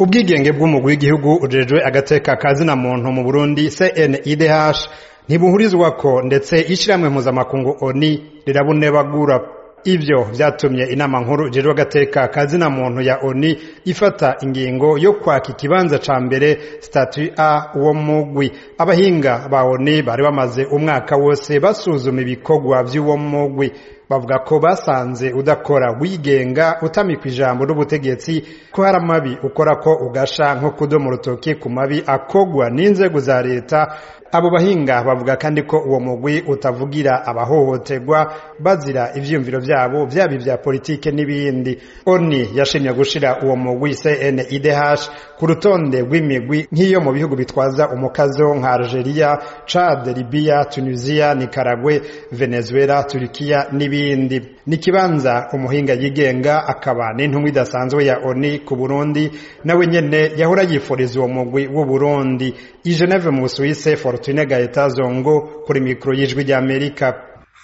ubwigenge bw'umugwi w'igihugu ujejwe agateka kazina muntu mu Burundi CNIDH ntibuhurizwako ndetse ishiramwe mpuzamakungu ONI rirabunebagura ivyo vyatumye inama nkuru ijejwe agateka kazina muntu ya ONI ifata ingingo yo kwaka ikibanza ca mbere statut A uwo mugwi abahinga ba ONI bari bamaze umwaka wose basuzuma ibikorwa vy'uwo mugwi bavuga ko basanze udakora wigenga utamikwa ijambo n'ubutegetsi ko hari amabi ukora ko ugasha nko kudoma urutoki ku mabi akogwa n'inzego za leta abo bahinga bavuga kandi ko uwo mugwi utavugira abahohoterwa bazira ivyiyumviro vyabo vyaba ivya politike n'ibindi oni yashimye gushira uwo mugwi CNIDH ku rutonde rw'imigwi nk'iyo mu bihugu bitwaza umukazo nka Algeria, Chad, Libya, Tunisia, Nicaragua, Venezuela, Turkiya n'ibindi ni kibanza umuhinga yigenga akaba n'intumwa idasanzwe ya ONI ku Burundi nawe nyene yahora yifuriza uwo mugwi w'u Burundi i Geneve mu Suisse Fortune Gaeta Zongo kuri mikro y'ijwi rya Amerika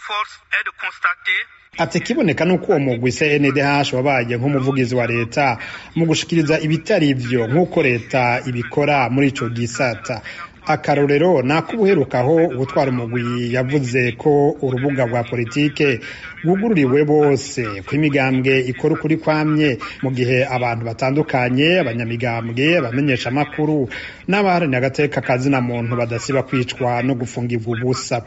ati kiboneka nuko uwo mugwi CNDH wabaye nk'umuvugizi wa leta mu gushikiriza ibitari ivyo nk'uko leta ibikora muri ico gisata akarorero nakubuherukaho gutwara umugwi yavuze ko urubuga rwa politike rwugururiwe bose ko imigambwe ikora ukuri kwamye mu gihe abantu batandukanye abanyamigambwe abamenyesha amakuru n'abaharanira agateka kazina muntu badasiba kwicwa no gufungirwa ubusa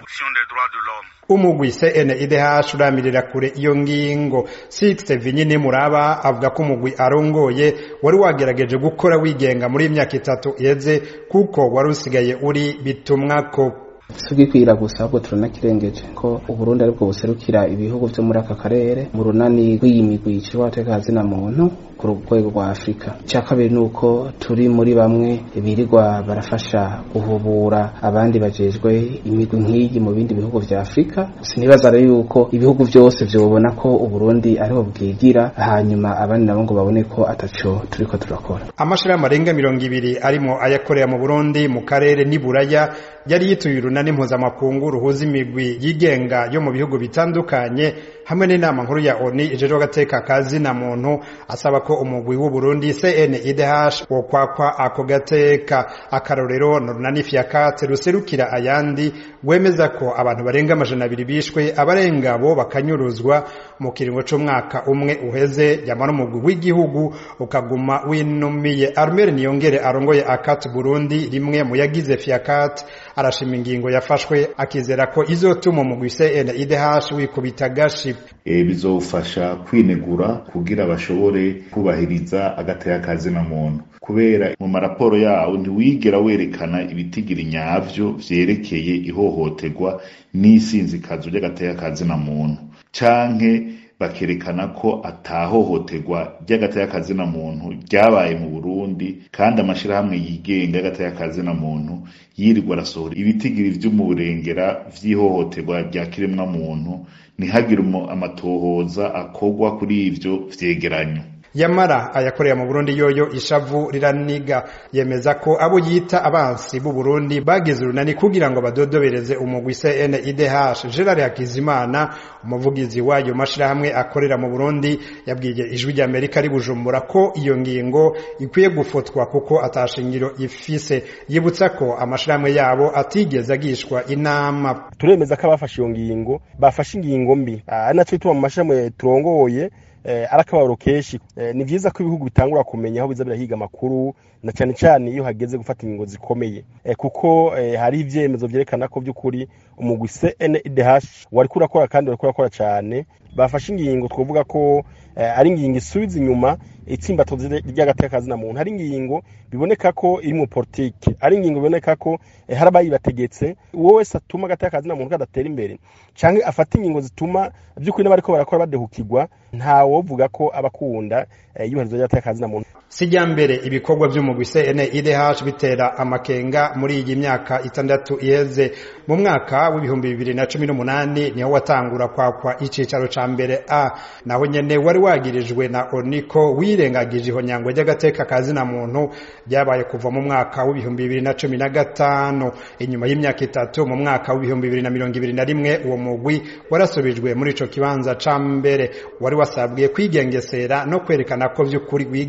umugwi CNIDH uramirira kure iyo ngingo Sixte Vinyini Muraba avuga ko umugwi arongoye wari wagerageje gukora wigenga muri imyaka itatu iheze kuko wari usigaye uri bitumwako sugikwira gusa ahubwo turanakirengeje ko uburundi aribwo buserukira ibihugu vyo muri aka karere mu runani rw'iyimigwi icirwa agateka kazina muntu ku rwego rwa afurika icya kabiri ni uko turi muri bamwe birirwa barafasha guhubura abandi bajejwe imigwi nk'iyi mu bindi bihugu vya afurika sinibaza rero yuko ibihugu vyose vyobona ko uburundi ariho bwigira hanyuma abandi nabo ngo babone ko ataco turiko turakora amashirahamwe arenga mirongo ibiri arimo ayakorera mu burundi mu karere n'iburaya yari yituye urunani mpuzamakungu ruhuza imigwi yigenga yo mu bihugu bitandukanye hamwe n'inama nkuru ya ONU ijejwe agateka kazina muntu asaba ko umugwi w'u Burundi CNIDH wokwakwa ako gateka akarorero n'urunani fiakate ruserukira ayandi wemeza ko abantu barenga amajana abiri bishwe abarenga bo bakanyuruzwa mu kiringo c'umwaka umwe uheze yamara umugwi w'igihugu ukaguma winumiye Armel Niyongere arongoye akat Burundi rimwe mu yagize fiakate arashima ingingo yafashwe akizera ko izotuma umugwi CNIDH wikubita gashi e, bizofasha kwinegura kugira bashobore kubahiriza agateka kazina muntu kubera mu maraporo yawo ntiwigera werekana ibitigiri nyavyo vyerekeye ihohoterwa n'isinzikazo ry'agateka kazina muntu canke bakerekana ko atahohoterwa ry'agateka kazina muntu ryabaye mu Burundi kandi amashirahamwe yigenga y'agateka kazina muntu yirirwa arasohora ibitigiri vyo mu burengera vy'ihohoterwa rya kiremwa muntu ntihagire amatohoza akorwa kuri ivyo vyegeranyo yamara ayakorera mu Burundi yoyo ishavu riraniga yemeza ko abo yita abansi b'u Burundi bagize urunani kugira ngo badodobereze umugwi CNIDH Gerard Hakizimana umuvugizi wayo mashirahamwe akorera mu Burundi yabwiye ijwi rya Amerika ari Bujumbura ko iyo ngingo ikwiye gufotwa kuko atashingiro ifise yibutsa ko amashirahamwe yabo atigeze agishwa inama turemeza ko abafashe iyo ngingo bafashe ingingo mbi ari naco bituma mu mashirahamwe turongoye arakabaro kenshi ni vyiza ko ibihugu bitangura kumenya aho biza birahiga amakuru na cyane cyane iyo hageze gufata ingingo zikomeye kuko hari ivyemezo vyerekana ko by'ukuri umugwi CNDH wariko urakora kandi wariko urakora cyane bafashe ingingo twovuga ko ari ingingo isubiza inyuma itsimbatozi ry'agateka kazina muntu hari ingingo biboneka ko iri mu politike ari ingingo biboneka ko hari abayibategetse uwo wese atuma agateka kazina muntu kadatera imbere canke afata ingingo zituma by'ukuri n'abariko barakora badehukirwa nta wovuga ko abakunda iyubahirizwa ry'agateka kazina muntu sijya mbere ibikorwa by'umugwi CNIDH bitera amakenga muri iyi myaka itandatu iheze mu mwaka w'ibihumbi bibiri na cumi n'umunani niho watangura kwakwa icicaro ca mbere a naho nyene wari wagirijwe na oniko wirengagije ihonyangwa ry'agateka kazina muntu ryabaye kuva mu mwaka w'ibihumbi bibiri na cumi na gatanu inyuma y'imyaka itatu mu mwaka w'ibihumbi bibiri na mirongo ibiri na rimwe uwo mugwi warasubijwe muri ico kibanza ca mbere wari wasabwiye kwigengesera no kwerekana ko vy'ukuri wigenga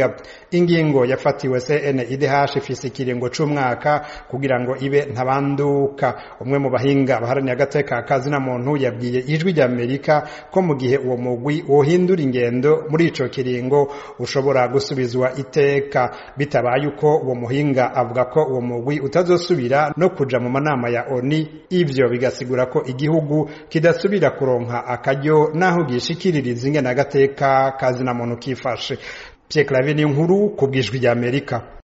buhinga ingingo yafatiwe CNIDH ifise ikiringo c'umwaka kugira ngo ibe ntabanduka umwe mu bahinga baharaniye agateka kazina muntu yabwiye ijwi rya Amerika ko mu gihe uwo mugwi wohindura ingendo muri ico kiringo ushobora gusubizwa iteka bitabaye uko uwo muhinga avuga ko uwo mugwi utazosubira no kuja mu manama ya ONU ivyo bigasigura ko igihugu kidasubira kuronka akaryo naho gishikiririza ingene agateka kazina muntu kifashe Pierre Claver ni nkuru kubwijwi rya Amerika